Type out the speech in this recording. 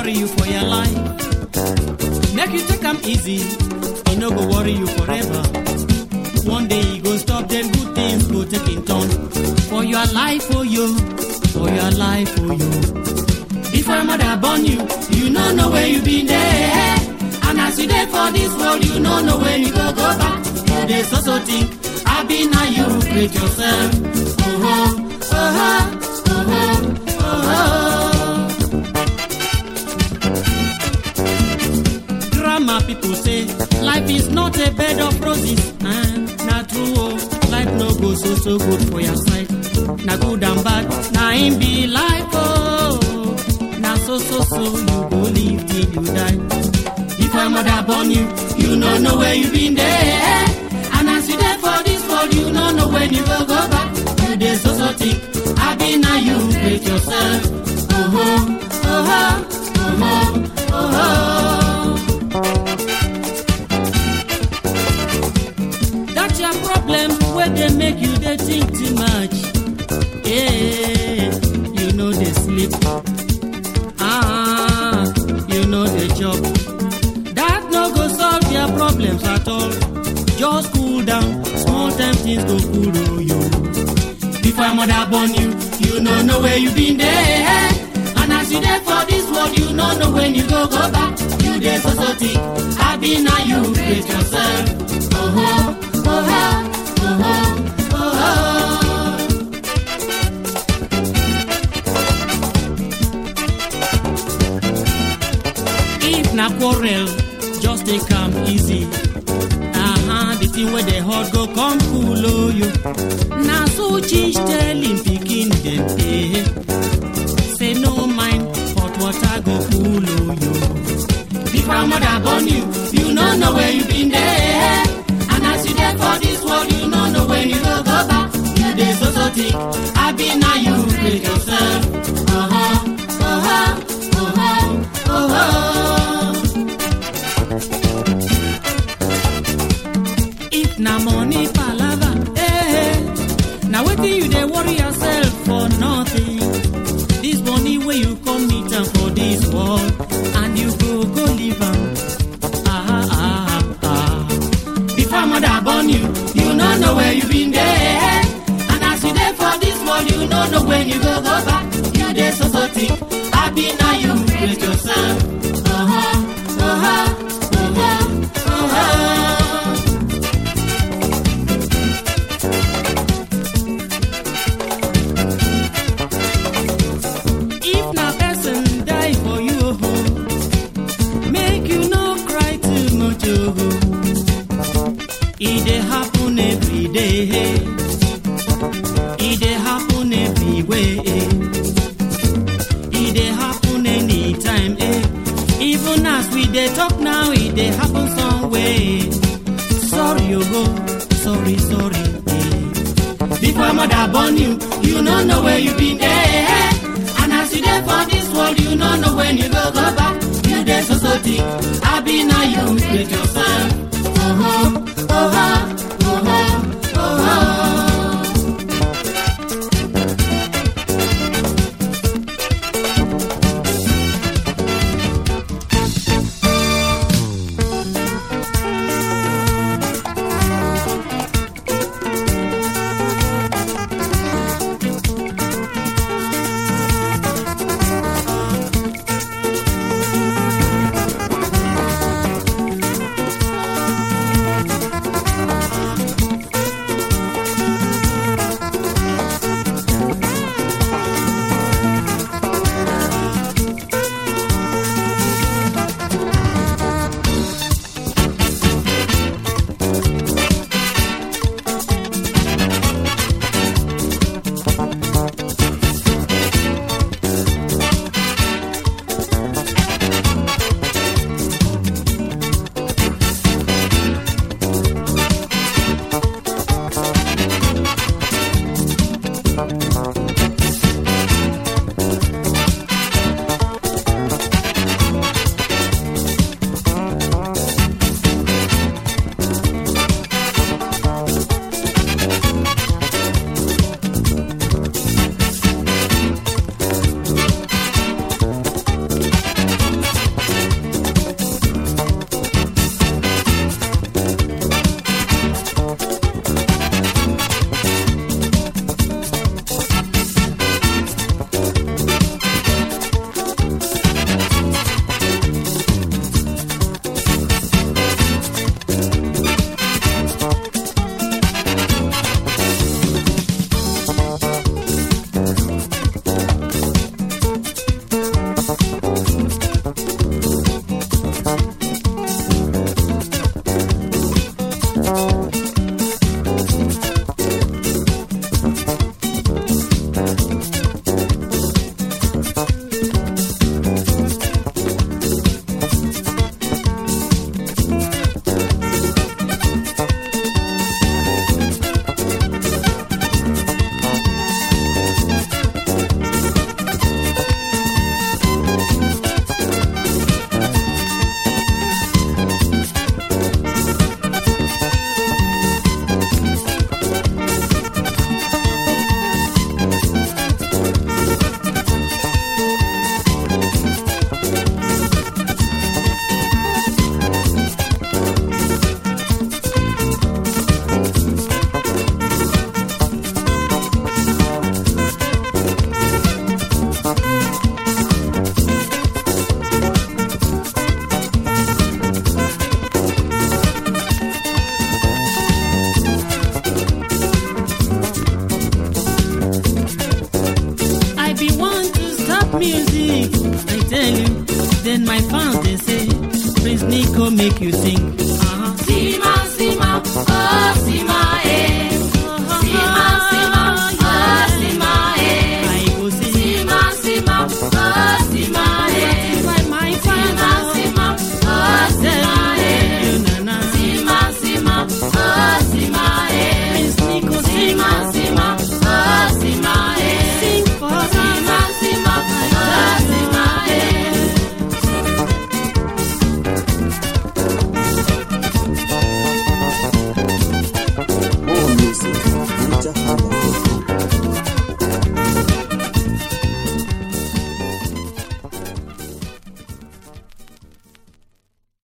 worry you for your life. Make you take am easy, e no go worry you forever. One day e go stop, then good things go take in turn. For your life, oh you, for your life, oh you. Before your mother born you, you no know where you been there. And as you there for this world, you no know when you go go back. You dey so so think, I be now you create yourself. Oh oh, oh oh, oh oh, oh oh. Grandma people say life is not a bed of roses. Eh, na true oh, life no go so so good for your side. Na good and bad, na im be life oh. Na so so so you go live till you die. If your mother born you, you no know where you been there. And as you there for this world, you no know when you go go back. You dey so so think, I be now you create yourself. Oh oh, oh oh, oh oh, oh oh. That's your problem where they make you they think too much. Yeah, you know they sleep. Ah, you know they chop. That no go solve your problems at all. Just cool down, small time things go cool oh you. Before your mother born you, you no know where you been there. And as you there for this world, you no know when you go go back. You there so so think, I be now you create yourself. Oh oh, oh oh, oh oh, oh oh. If na quarrel, just take am easy. Uh-huh, the thing where the hot go come cool oh you. Na so change tell him pikin dem eh. Say no mind, hot water go cool oh you. Before mother born you, you no know where you been there. And as you there for this world, you no know when you go go back. You dey so so think, I be now you create yourself. Uh-huh, uh-huh, uh-huh, uh-huh. If na money palava, eh, na wetin you dey worry yourself for nothing. This money wey you come meet am for this world, and you go go live am. Ah, ah, ah. Before mother born you, you no know where you been there. And as you there for this world, you no know when you go go back. You dey so so think, I be now you create yourself. Uh-huh, uh-huh, uh-huh, uh-huh. If na person die for you, oh, make you no cry too much, oh. E dey happen every day. E dey happen everywhere. E dey happen anytime, eh. Even as we dey talk now, e dey happen somewhere. Sorry, oh, sorry, sorry, eh. Before mother born you, you no know where you been there. And as you there for this world, you no know when you go go back. You there so so think, I be now you create yourself. Oh oh, oh oh, oh oh, oh oh. make you sing